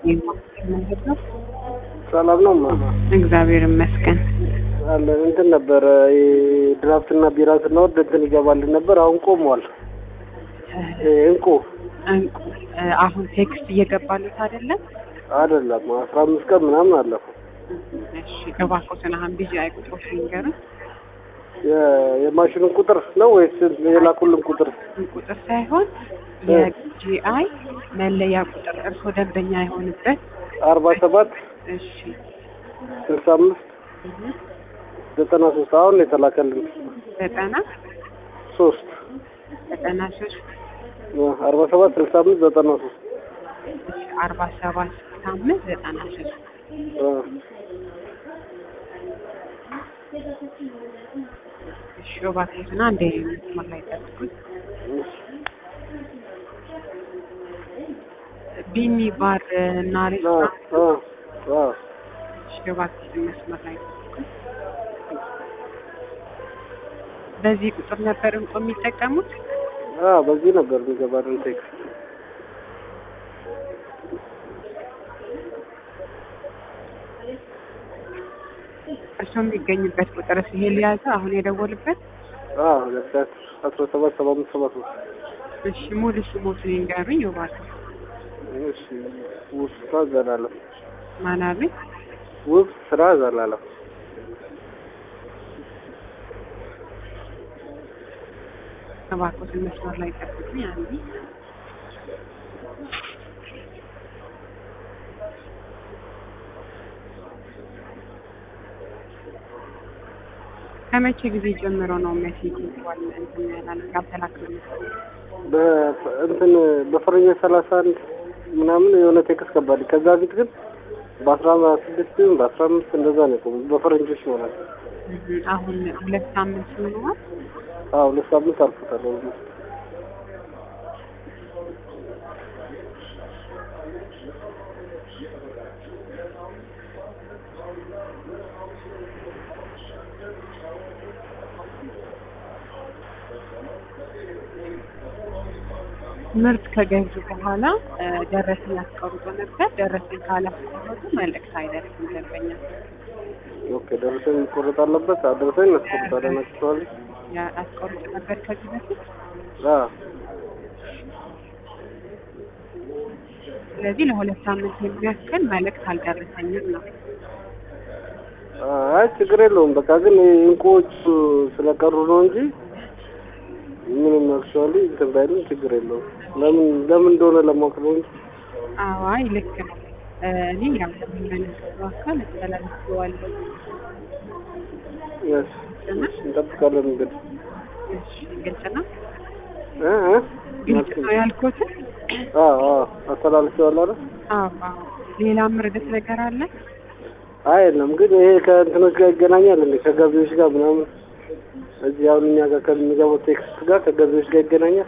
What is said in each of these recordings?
መንገድ ነው። ሰላም ነው ማማ እግዚአብሔር ይመስገን። አለን እንትን ነበረ ድራፍትና ቢራ ስናወርድ እንትን ይገባልን ነበር። አሁን ቆሟል። እንቁ እንቁ አሁን ቴክስት እየገባሉት አይደለም? አይደለም አስራ አምስት ቀን ምናምን አለፈው። እሺ እባክዎትን አሁን ቢዚ አይቁጥሮች ንገሩን። የ- የማሽኑን ቁጥር ነው ወይስ የላኩልን ቁጥር? ቁጥር ሳይሆን የጂአይ መለያ ቁጥር እርስዎ ደንበኛ የሆኑበት አርባ ሰባት እሺ ስልሳ አምስት እህ፣ ዘጠና ሶስት አሁን ነው የተላከልን ዘጠና ሶስት ዘጠና ሶስት አርባ ሰባት ስልሳ አምስት ዘጠና ሶስት እሺ አርባ ሰባት ስልሳ አምስት ዘጠና ሶስት እሺ እባክዎትን አንዴ መስመር ላይ ጠብቁኝ። ቢኒ ባር እና ሬስቶራንት እሺ እባክዎትን መስመር ላይ ጠብቁኝ። በዚህ ቁጥር ነበር እንቆ የሚጠቀሙት? በዚህ ነበር የሚገባልን ቴክስት እርስዎ የሚገኙበት ቁጥር ይሄ ሊያዘ አሁን የደወሉበት? ለብሳት አስራ ሰባት ሰባ አምስት ሰባ ሶስት እሺ ሙሉ ስሞትን ይንገሩኝ እባክዎ። እሺ ውብ ስራ ዘላለም ማን አሉኝ? ውብ ስራ ዘላለም እባክዎትን መስመር ላይ ጠብቁኝ አንዴ። ከመቼ ጊዜ ጀምሮ ነው ሜሴጅ ይዟል እንትን ያላለ ያልተላከሉት? በ- እንትን በፈረንጆች ሰላሳ አንድ ምናምን የሆነ ቴክስት ገባልኝ። ከዛ ፊት ግን በአስራ ስድስት ወይም በአስራ አምስት እንደዛ ነው የቆሙት በፈረንጆች ማለት ነው። እህ፣ አሁን ሁለት ሳምንት ሆኗል። አዎ ሁለት ሳምንት አልፎታል። ኦልሞስት ምርት ከገዙ በኋላ እ፣ ደረሰኝ ያስቀርጦ ነበር። ደረሰኝ ካላስቀረጡ መልእክት አይደርስም ደንበኛ ኦኬ። ደረሰኝ መቆረጥ አለበት። ደረሰኝ እናስቆርጣለን አክቹዋሊ። ያስቀርጡ ነበር ከዚህ በፊት። አዎ ስለዚህ ለሁለት ሳምንት የሚያክል መልእክት አልደረሰኝም ነው። አይ ችግር የለውም። በቃ ግን እንቁዎቹ ስለቀሩ ነው እንጂ ምንም አክቹዋሊ እንትን ባይልም ችግር የለውም። ለምን ለምን እንደሆነ ለማወቅ ነው እንጂ አዋይ ልክ ነው። እ፣ እኔ ያው ለሚመለከተው አካል አስተላልፌዋለሁ። yes እሺ፣ እንጠብቃለን እንግዲህ እሺ ግልጽ ነው። እ እ ግልጽ ነው ያልኩትን። አዎ አዎ አስተላልፌዋለሁ አይደል? አዎ አዎ። ሌላ ምርደት ነገር አለ? አይ የለም ግን ይሄ ከእንትኖች ጋር ይገናኛል እንዴ? ከገቢዎች ጋር ምናምን እዚህ አሁን እኛ ጋር ከሚገባው ቴክስት ጋር ከገቢዎች ጋር ይገናኛል።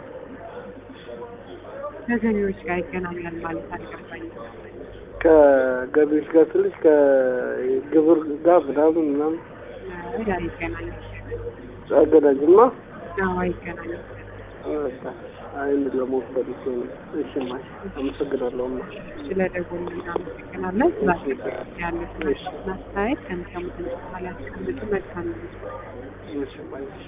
ከገቢዎች ጋር ይገናኛል ማለት አልገባኝም። ከገቢዎች ጋር ስልሽ ከግብር ጋር ምናምን ምናምን አይ አይገናኝም። አገናኝማ አዎ አይገናኝም። አይን ለሞት ፈልጌ ነው። እሺ ማይ አመሰግናለሁ። እማ ስለደወሉ እናመሰግናለን። ስላደረጉት ያሉትን አስተያየት ከሚሰሙትን በኋላ ያስቀምጡ። መልካም ነው። እሺ ማይ